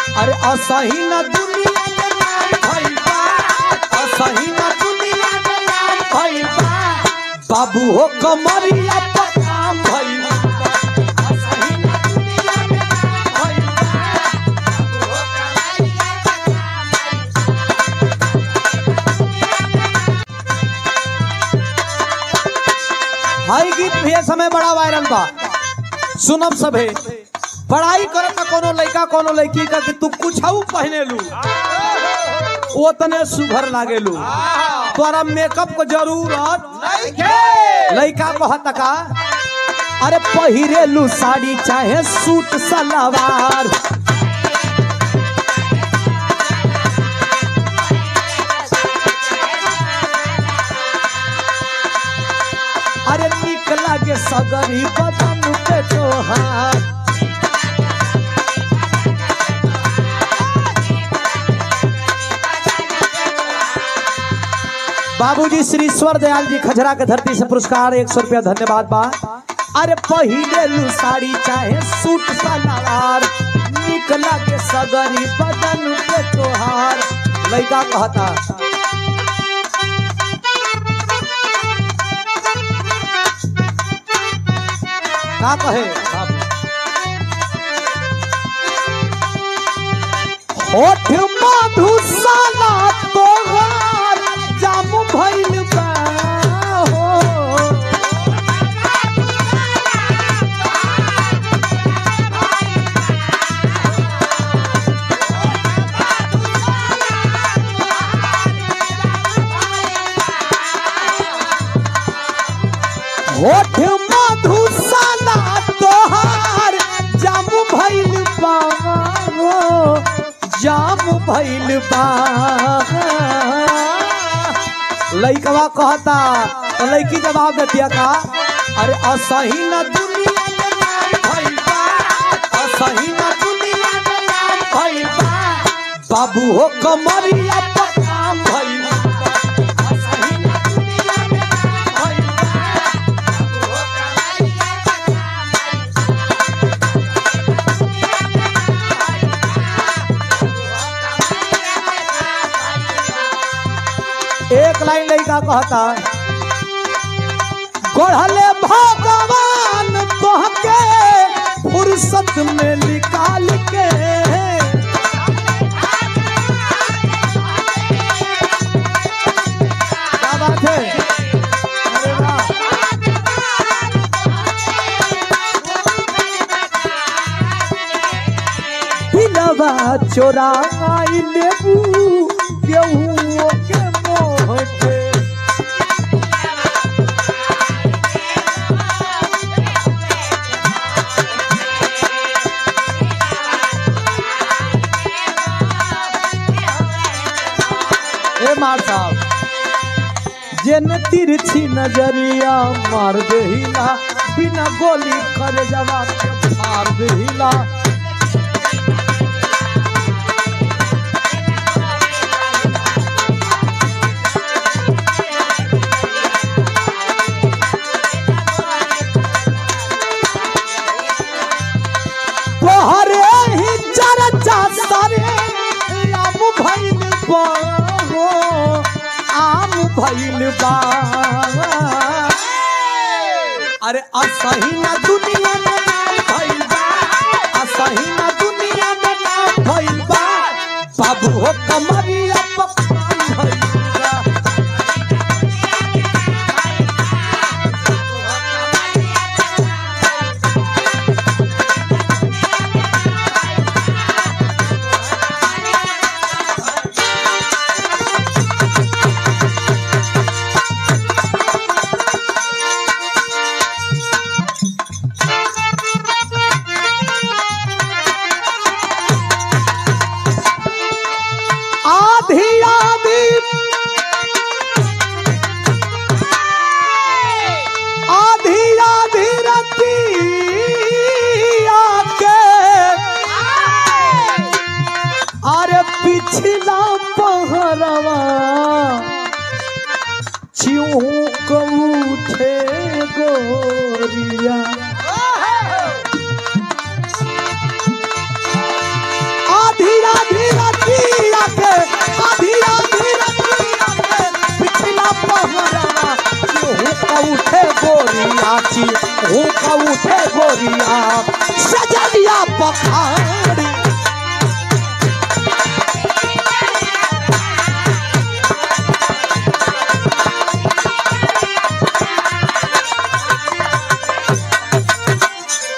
अरे असही न दुनिया में नाम भइल बा असही न दुनिया में नाम भइल बा बाबू हो कमरिया पर काम भइल बा असही न दुनिया में नाम भइल बा हाई गीत भी ये समय बड़ा वायरल बा सुनब सभे पढ़ाई करत ना कोनो लड़का कोनो लड़की का कि तू कुछ पहने लू वो तने सुघर लागे लू तोरा मेकअप को जरूरत लड़का कहत का अरे पहिरे लू साड़ी चाहे सूट सलवार अरे निक लागे सगरी बदन पे तोहार बाबूजी श्री ईश्वर दयाल जी खजरा के धरती से पुरस्कार एक सौ रुपया धन्यवाद बा अरे पहिले लू साड़ी चाहे सूट सलवार निक लागे सगरी बदन पे तोहार लड़का कहता का कहे बाबू होठ मधुशाला तोहार जाम भइल बा हो होठ मधुशाला तोहार जाम भइल बा हो जाम भइल बा लइकवा कहता तो लइकी जवाब देतिया का अरे असही न दुनिया में नाम भइल बा असही न दुनिया में नाम भइल बा बाबू हो कमरिया पर काम भइल बा असही न दुनिया में नाम भइल बा एक लाइन लड़का कहता गढ़ले भगवान तोहके फुर्सत में निकाल के क्या बात है अरे वाह दिलवा चोराई लेबू केहू के मोह के ए मार साहब जेन तिरछी नजरिया मार देहिला बिना गोली करे जवा के फाड़ देहिला तोहरे ही चर्चा सारे आम भइल बा हो, आम भइल बा अरे असही ना दुनिया में नाम भइल बा असही ना दुनिया में नाम भइल बा बाबू हो कमरिया पकवान भइल बा आधी आधी आधी आधी रतिया के अरे पिछला पहरवा चिऊक उठे गोरिया आधी नाची ऊका उठे गोरिया सजनिया पखार